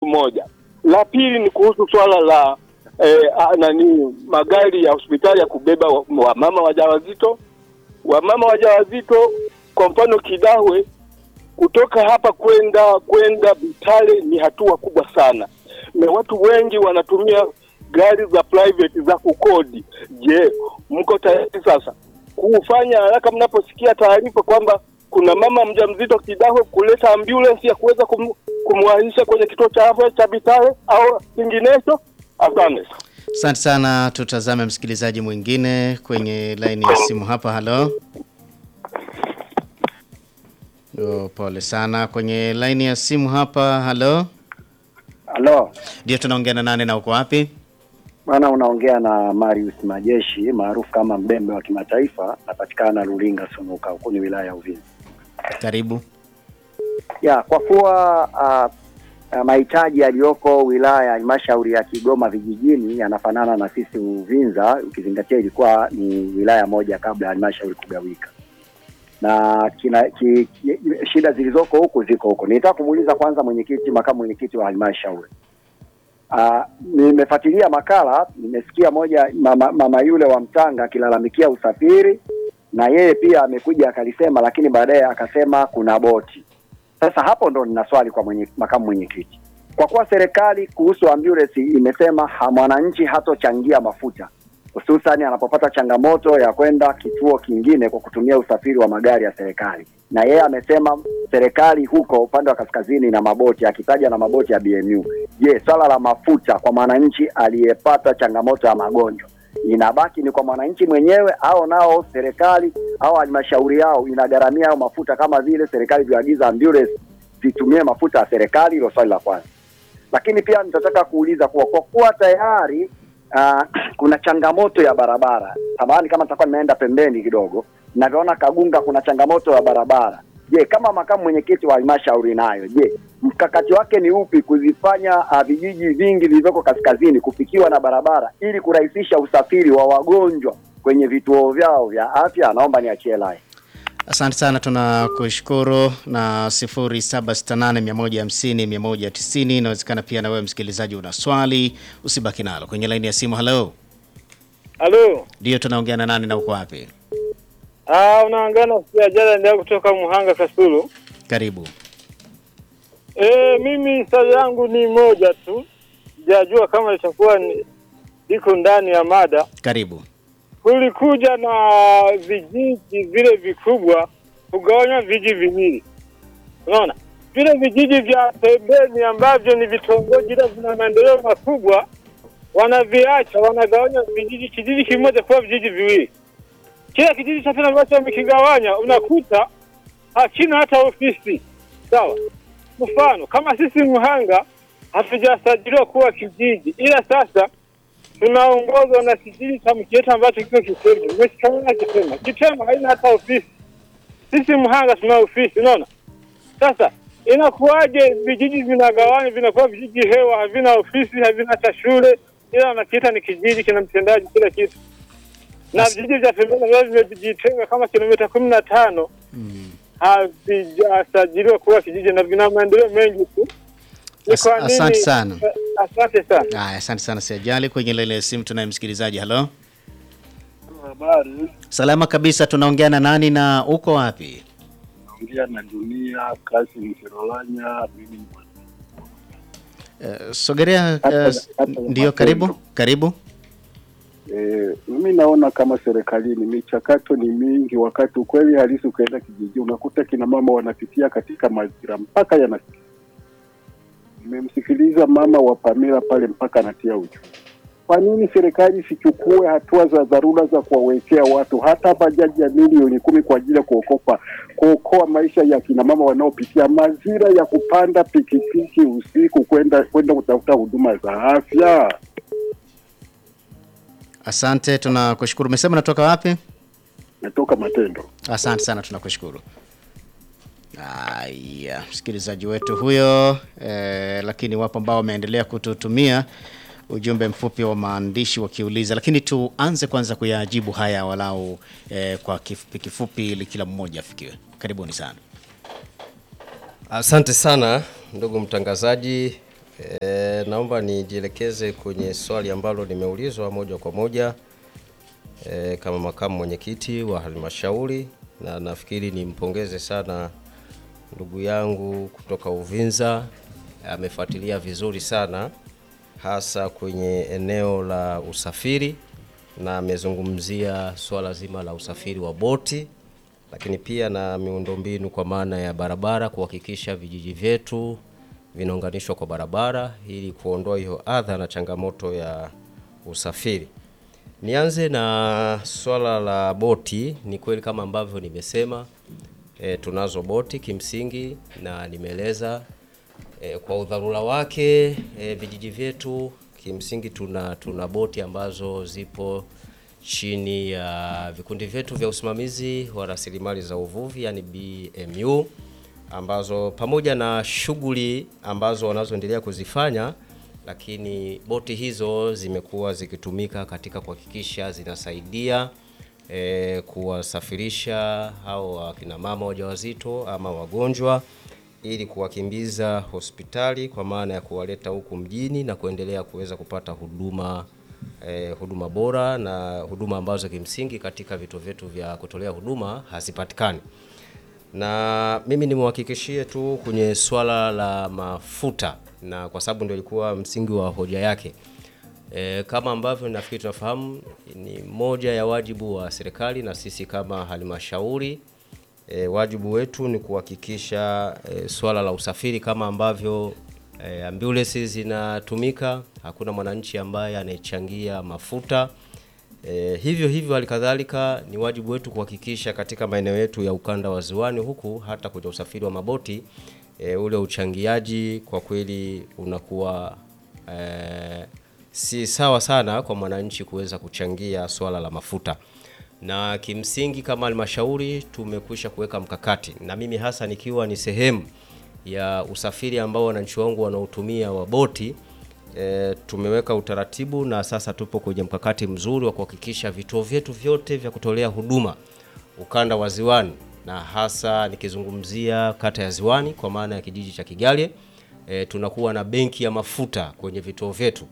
moja. La pili ni kuhusu swala la eh, a- nani magari ya hospitali ya kubeba wa- wamama wajawazito. Wamama wajawazito kwa mfano Kidahwe, kutoka hapa kwenda kwenda Bitale ni hatua kubwa sana, na watu wengi wanatumia gari za private za kukodi. Je, mko tayari sasa kufanya haraka mnaposikia taarifa kwamba kuna mama mjamzito Kidahwe, kuleta ambulance ya kuweza kum, kumwahisha kwenye kituo cha afya cha Bitale au kinginecho? Asante. Asante sana. Tutazame msikilizaji mwingine kwenye laini ya simu hapa. Halo. Oh, pole sana kwenye laini ya simu hapa. Halo. Halo, Ndio tunaongea na nani na uko wapi? bwana, unaongea na Marius Majeshi maarufu kama Mbembe wa kimataifa, napatikana Lulinga Sunuka, huku ni wilaya ya Uvinza. Karibu. Ya, kwa kuwa uh, uh, mahitaji yaliyoko wilaya ya halmashauri ya Kigoma vijijini yanafanana na sisi Uvinza, ukizingatia ilikuwa ni wilaya moja kabla ya halmashauri kugawika na kina, ki, ki, shida zilizoko huku ziko huko. Nitaka kumuuliza kwanza mwenyekiti, makamu mwenyekiti wa halmashauri Uh, nimefuatilia makala, nimesikia moja mama, mama yule wa Mtanga akilalamikia usafiri na yeye pia amekuja akalisema, lakini baadaye akasema kuna boti. Sasa hapo ndo nina swali kwa mwenye, makamu mwenyekiti, kwa kuwa serikali kuhusu ambulance imesema ha- mwananchi hatochangia mafuta hususani anapopata changamoto ya kwenda kituo kingine kwa kutumia usafiri wa magari ya serikali, na yeye amesema serikali huko upande wa kaskazini na maboti, akitaja na maboti ya BMU. Je, swala la mafuta kwa mwananchi aliyepata changamoto ya magonjwa inabaki ni kwa mwananchi mwenyewe au nao serikali au halmashauri yao inagharamia hayo mafuta kama vile serikali ilivyoagiza ambulance zitumie mafuta ya serikali? Hilo swali la kwanza. Lakini pia nitataka kuuliza kuwa kwa kuwa tayari uh, kuna changamoto ya barabara, samahani kama nitakuwa nimeenda pembeni kidogo, navyoona Kagunga kuna changamoto ya barabara. Je, kama makamu mwenyekiti wa halmashauri nayo, je, mkakati wake ni upi kuzifanya uh, vijiji vingi vilivyoko kaskazini kufikiwa na barabara ili kurahisisha usafiri wa wagonjwa kwenye vituo vyao vya afya? Naomba niachie lai. Asante sana, tunakushukuru na 0768150190 inawezekana pia na wewe msikilizaji una swali, usibaki nalo kwenye laini ya simu. Halo, Halo. ndio tunaongea na nani na uko wapi? Ah, unaangana siajala ndio kutoka Muhanga Kasulu. Karibu. E, mimi swali yangu ni moja tu. Sijajua kama itakuwa ni- liko ndani ya mada. Karibu. Kulikuja na vijiji vile vikubwa kugawanywa vijiji viwili. Unaona? Vile vijiji vya pembeni ambavyo ni vitongoji ila vina maendeleo makubwa wanaviacha, wanagawanya vijiji kijiji kimoja kuwa vijiji viwili. Kila kijiji cha pili ambacho wamekigawanya unakuta hakina hata ofisi. Sawa. Mfano kama sisi Muhanga hatujasajiliwa kuwa kijiji, ila sasa tunaongozwa na kijiji cha Mkieta ambacho kiko Kitema. Umeshikamana Kitema. Kitema haina hata ofisi. Sisi Muhanga tuna ofisi, unaona? Sasa inakuwaje vijiji vinagawanywa vinakuwa vijiji hewa, havina ofisi, havina hata shule, ila wanakiita ni kijiji, kina mtendaji, kila kitu na As- vijiji vya pembeni ambavyo vimejitenga kama kilomita kumi na tano havijasajiliwa kuwa kijiji na vina maendeleo mengi tu. Ni As- kwa nini- asante sana. Eh, Asante sana. Haya, asante sana Siajali. Kwenye laini ya simu tunaye msikilizaji. Halo, Habari, salama kabisa. Tunaongea na nani na uko wapi? naongea na Dunia Kasim Kirolanya. Mimi ni mwana- Uh, sogelea. Hata- Uh, hata ndio, karibu karibu. eh, mimi naona kama serikalini michakato ni mingi, wakati ukweli halisi ukaenda kijiji unakuta kina mama wanapitia katika mazingira mpaka yanasikia. Nimemsikiliza mama wa Pamela pale mpaka anatia uchu. Kwa nini serikali isichukue hatua za dharura za kuwawekea watu hata bajaji ya milioni kumi kwa ajili ya kuokopa kuokoa maisha ya kina mama wanaopitia mazira ya kupanda pikipiki usiku kwenda kwenda kutafuta huduma za afya? Asante, tunakushukuru. Umesema natoka wapi? Natoka Matendo. Asante sana, tunakushukuru. Haya, msikilizaji wetu huyo eh, lakini wapo ambao wameendelea kututumia ujumbe mfupi wa maandishi wakiuliza, lakini tuanze kwanza kuyajibu haya walau eh, kwa kifupi kifupi, ili kila mmoja afikiwe. Karibuni sana. Asante sana ndugu mtangazaji. E, naomba nijielekeze kwenye swali ambalo nimeulizwa moja kwa moja e, kama makamu mwenyekiti wa halmashauri, na nafikiri nimpongeze sana ndugu yangu kutoka Uvinza, amefuatilia vizuri sana hasa kwenye eneo la usafiri na amezungumzia swala zima la usafiri wa boti, lakini pia na miundombinu kwa maana ya barabara, kuhakikisha vijiji vyetu vinaunganishwa kwa barabara ili kuondoa hiyo adha na changamoto ya usafiri. Nianze na swala la boti. Ni kweli kama ambavyo nimesema, e, tunazo boti kimsingi, na nimeeleza e, kwa udharura wake e, vijiji vyetu kimsingi tuna, tuna boti ambazo zipo chini ya vikundi vyetu vya usimamizi wa rasilimali za uvuvi yani BMU ambazo pamoja na shughuli ambazo wanazoendelea kuzifanya, lakini boti hizo zimekuwa zikitumika katika kuhakikisha zinasaidia e, kuwasafirisha hao wakina mama wajawazito ama wagonjwa ili kuwakimbiza hospitali kwa maana ya kuwaleta huku mjini na kuendelea kuweza kupata huduma eh, huduma bora na huduma ambazo kimsingi katika vituo vyetu vya kutolea huduma hazipatikani. Na mimi nimwahakikishie tu kwenye swala la mafuta, na kwa sababu ndio ilikuwa msingi wa hoja yake. E, kama ambavyo nafikiri tunafahamu ni moja ya wajibu wa serikali na sisi kama halmashauri e, wajibu wetu ni kuhakikisha e, swala la usafiri kama ambavyo e, ambulance zinatumika, hakuna mwananchi ambaye anayechangia mafuta. E, hivyo hivyo halikadhalika ni wajibu wetu kuhakikisha katika maeneo yetu ya ukanda wa ziwani huku hata kwenye usafiri wa maboti e, ule uchangiaji kwa kweli unakuwa e, si sawa sana kwa mwananchi kuweza kuchangia swala la mafuta na kimsingi kama halmashauri tumekwisha kuweka mkakati, na mimi hasa nikiwa ni sehemu ya usafiri ambao wananchi wangu wanaotumia wa boti e, tumeweka utaratibu na sasa tupo kwenye mkakati mzuri wa kuhakikisha vituo vyetu vyote vya kutolea huduma ukanda wa Ziwani na hasa nikizungumzia kata ya Ziwani kwa maana ya kijiji cha Kigalye e, tunakuwa na benki ya mafuta kwenye vituo vyetu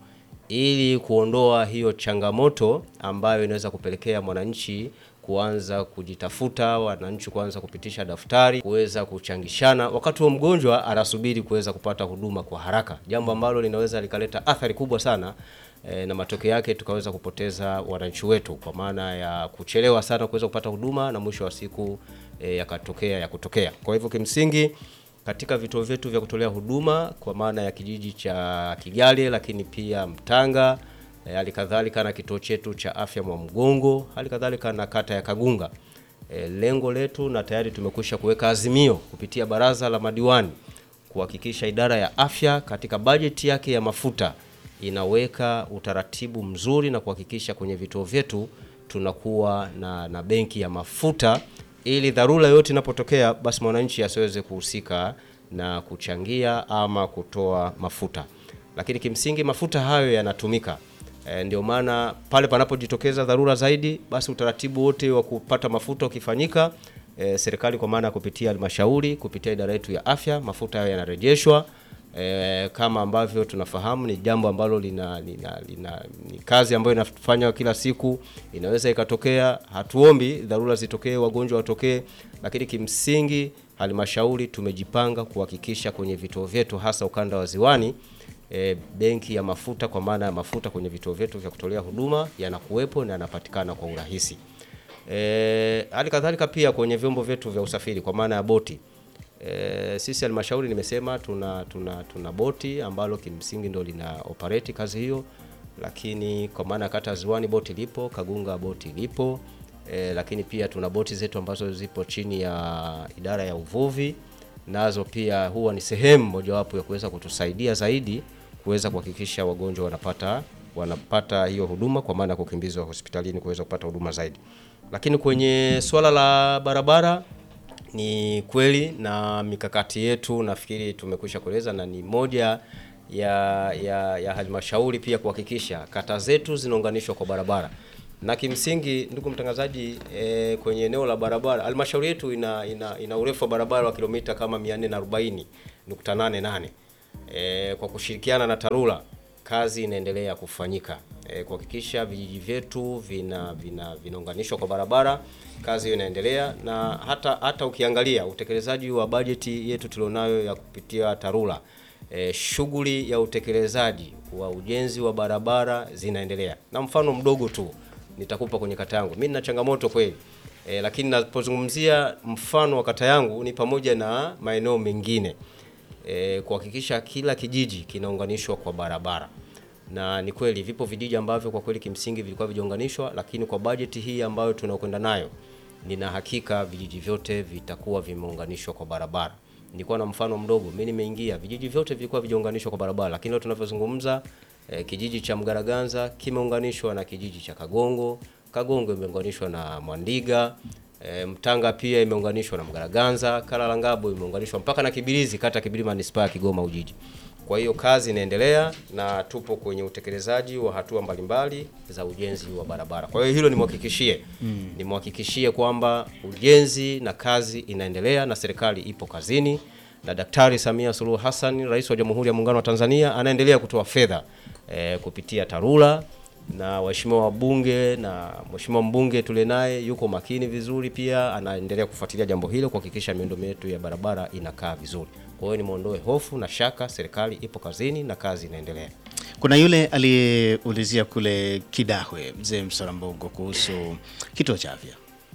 ili kuondoa hiyo changamoto ambayo inaweza kupelekea mwananchi kuanza kujitafuta, wananchi kuanza kupitisha daftari, kuweza kuchangishana, wakati wa mgonjwa anasubiri kuweza kupata huduma kwa haraka, jambo ambalo linaweza likaleta athari kubwa sana e, na matokeo yake tukaweza kupoteza wananchi wetu kwa maana ya kuchelewa sana kuweza kupata huduma na mwisho wa siku e, yakatokea ya kutokea. Kwa hivyo kimsingi katika vituo vyetu vya kutolea huduma kwa maana ya kijiji cha Kigalye, lakini pia Mtanga, hali kadhalika na kituo chetu cha afya Mwamgongo, hali kadhalika na kata ya Kagunga. E, lengo letu na tayari tumekwisha kuweka azimio kupitia baraza la madiwani kuhakikisha idara ya afya katika bajeti yake ya mafuta inaweka utaratibu mzuri na kuhakikisha kwenye vituo vyetu tunakuwa na, na benki ya mafuta ili dharura yote inapotokea basi mwananchi asiweze kuhusika na kuchangia ama kutoa mafuta, lakini kimsingi mafuta hayo yanatumika. E, ndio maana pale panapojitokeza dharura zaidi, basi utaratibu wote wa kupata mafuta ukifanyika, e, serikali kwa maana ya kupitia halmashauri, kupitia idara yetu ya afya, mafuta hayo yanarejeshwa. E, kama ambavyo tunafahamu ni jambo ambalo lina, lina, lina ni kazi ambayo inafanywa kila siku, inaweza ikatokea. Hatuombi dharura zitokee, wagonjwa watokee, lakini kimsingi halmashauri tumejipanga kuhakikisha kwenye vituo vyetu hasa ukanda wa Ziwani e, benki ya mafuta kwa maana ya mafuta kwenye vituo vyetu vya kutolea huduma yanakuwepo na yanapatikana kwa urahisi. E, hali kadhalika pia kwenye vyombo vyetu vya usafiri kwa maana ya boti E, sisi halmashauri nimesema tuna, tuna, tuna boti ambalo kimsingi ndo lina operate kazi hiyo, lakini kwa maana ya kata Ziwani boti lipo, Kagunga boti lipo e, lakini pia tuna boti zetu ambazo zipo chini ya idara ya uvuvi, nazo pia huwa ni sehemu mojawapo ya kuweza kutusaidia zaidi kuweza kuhakikisha wagonjwa wanapata wanapata hiyo huduma kwa maana ya kukimbizwa hospitalini kuweza kupata huduma zaidi. Lakini kwenye swala la barabara ni kweli na mikakati yetu nafikiri tumekwisha kueleza, na ni moja ya, ya, ya halmashauri pia kuhakikisha kata zetu zinaunganishwa kwa barabara. Na kimsingi, ndugu mtangazaji, e, kwenye eneo la barabara halmashauri yetu ina, ina, ina urefu wa barabara wa kilomita kama 440.88 e, kwa kushirikiana na TARURA kazi inaendelea kufanyika e, kuhakikisha vijiji vyetu vina vina vinaunganishwa kwa barabara. Kazi hiyo inaendelea na hata hata ukiangalia utekelezaji wa bajeti yetu tulionayo ya kupitia TARURA e, shughuli ya utekelezaji wa ujenzi wa barabara zinaendelea, na mfano mdogo tu nitakupa kwenye kata yangu. Mimi nina changamoto kweli e, lakini napozungumzia mfano wa kata yangu ni pamoja na maeneo mengine e, kuhakikisha kila kijiji kinaunganishwa kwa barabara na ni kweli vipo vijiji ambavyo kwa kweli kimsingi vilikuwa vijaunganishwa, lakini kwa bajeti hii ambayo tunakwenda nayo, nina hakika vijiji vyote vitakuwa vimeunganishwa kwa barabara. Nilikuwa na mfano mdogo, mimi nimeingia, vijiji vyote vilikuwa vijaunganishwa kwa barabara, lakini leo tunavyozungumza eh, kijiji cha Mgaraganza kimeunganishwa na kijiji cha Kagongo, Kagongo imeunganishwa na Mwandiga, E, Mtanga pia imeunganishwa na Mgaraganza, Kalalangabo imeunganishwa mpaka na Kibirizi, kata Kibirizi manispaa ya Kigoma Ujiji. Kwa hiyo kazi inaendelea na tupo kwenye utekelezaji wa hatua mbalimbali za ujenzi wa barabara. Kwa hiyo hilo nimhakikishie, mm. nimhakikishie kwamba ujenzi na kazi inaendelea na serikali ipo kazini na Daktari Samia Suluhu Hassan, Rais wa Jamhuri ya Muungano wa Tanzania, anaendelea kutoa fedha e, kupitia TARURA na waheshimiwa wabunge na mheshimiwa mbunge tule naye yuko makini vizuri, pia anaendelea kufuatilia jambo hilo kuhakikisha miundombinu yetu ya barabara inakaa vizuri. Kwa hiyo nimwondoe hofu na shaka, serikali ipo kazini na kazi inaendelea. Kuna yule aliyeulizia kule Kidahwe, mzee Msarambogo, kuhusu kituo cha afya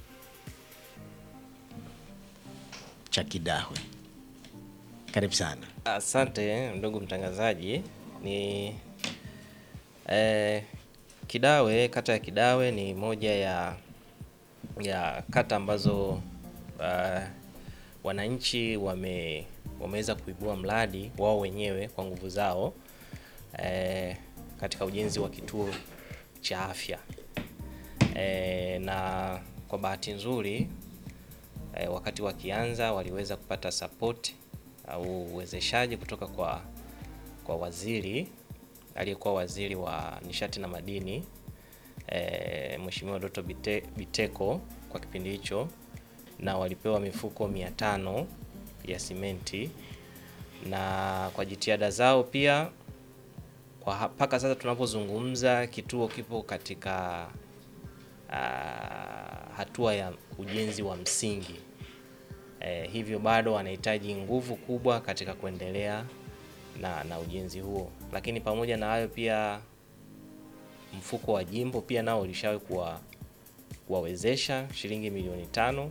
cha Kidahwe. Karibu sana. Asante ndugu mtangazaji. Ni eh, Kidawe, kata ya Kidawe ni moja ya ya kata ambazo uh, wananchi wame wameweza kuibua mradi wao wenyewe kwa nguvu zao eh, katika ujenzi wa kituo cha afya eh, na kwa bahati nzuri eh, wakati wakianza waliweza kupata support au uwezeshaji kutoka kwa kwa waziri aliyekuwa waziri wa nishati na madini e, Mheshimiwa Doto Bite, Biteko kwa kipindi hicho, na walipewa mifuko mia tano ya simenti, na kwa jitihada zao pia kwa mpaka sasa tunapozungumza kituo kipo katika uh, hatua ya ujenzi wa msingi e, hivyo bado wanahitaji nguvu kubwa katika kuendelea na, na ujenzi huo, lakini pamoja na hayo pia mfuko wa jimbo pia nao ulishawahi kuwa kuwawezesha shilingi milioni tano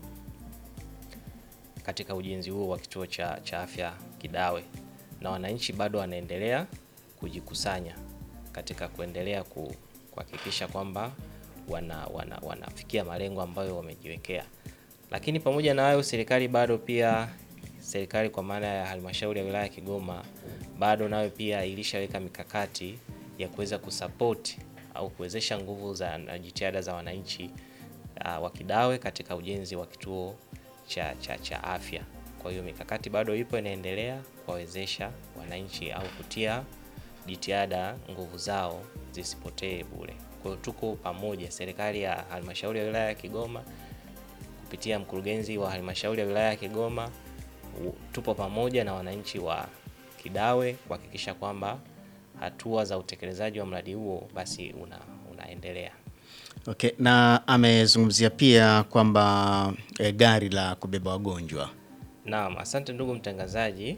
katika ujenzi huo wa kituo cha, cha afya Kidawe, na wananchi bado wanaendelea kujikusanya katika kuendelea ku, kuhakikisha kwamba wana, wana, wanafikia malengo ambayo wamejiwekea. Lakini pamoja na hayo, serikali bado pia serikali kwa maana ya halmashauri ya wilaya ya Kigoma bado nayo pia ilishaweka mikakati ya kuweza kusapoti au kuwezesha nguvu za na jitihada za wananchi uh, wa Kidawe katika ujenzi wa kituo cha, cha, cha afya. Kwa hiyo mikakati bado ipo inaendelea kuwawezesha wananchi au kutia jitihada nguvu zao zisipotee bure. Kwa hiyo tuko pamoja, serikali ya halmashauri ya wilaya ya Kigoma kupitia mkurugenzi wa halmashauri ya wilaya ya Kigoma tupo pamoja na wananchi wa Kidawe kuhakikisha kwamba hatua za utekelezaji wa mradi huo basi una, unaendelea. Okay, na amezungumzia pia kwamba e, gari la kubeba wagonjwa. Naam, asante ndugu mtangazaji.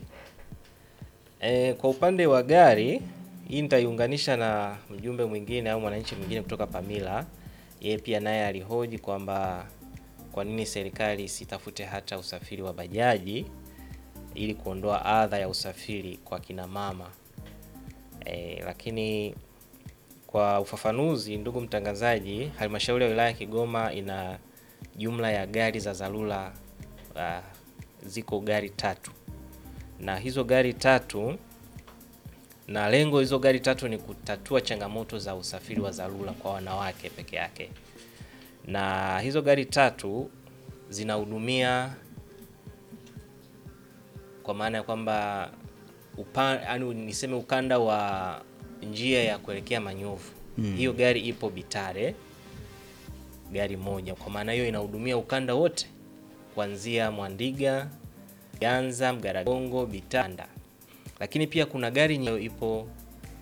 E, kwa upande wa gari hii nitaiunganisha na mjumbe mwingine au mwananchi mwingine kutoka Pamila. Yeye pia naye alihoji kwamba kwa nini serikali isitafute hata usafiri wa bajaji ili kuondoa adha ya usafiri kwa kina mama. E, lakini kwa ufafanuzi, ndugu mtangazaji, halmashauri ya wilaya ya Kigoma ina jumla ya gari za dharura uh, ziko gari tatu, na hizo gari tatu na lengo hizo gari tatu ni kutatua changamoto za usafiri wa dharura kwa wanawake peke yake, na hizo gari tatu zinahudumia kwa maana ya kwamba yaani niseme ukanda wa njia ya kuelekea Manyovu hmm. Hiyo gari ipo Bitare, gari moja. Kwa maana hiyo inahudumia ukanda wote kuanzia Mwandiga, Ganza, Mgaragongo, Bitanda. lakini pia kuna gari nye ipo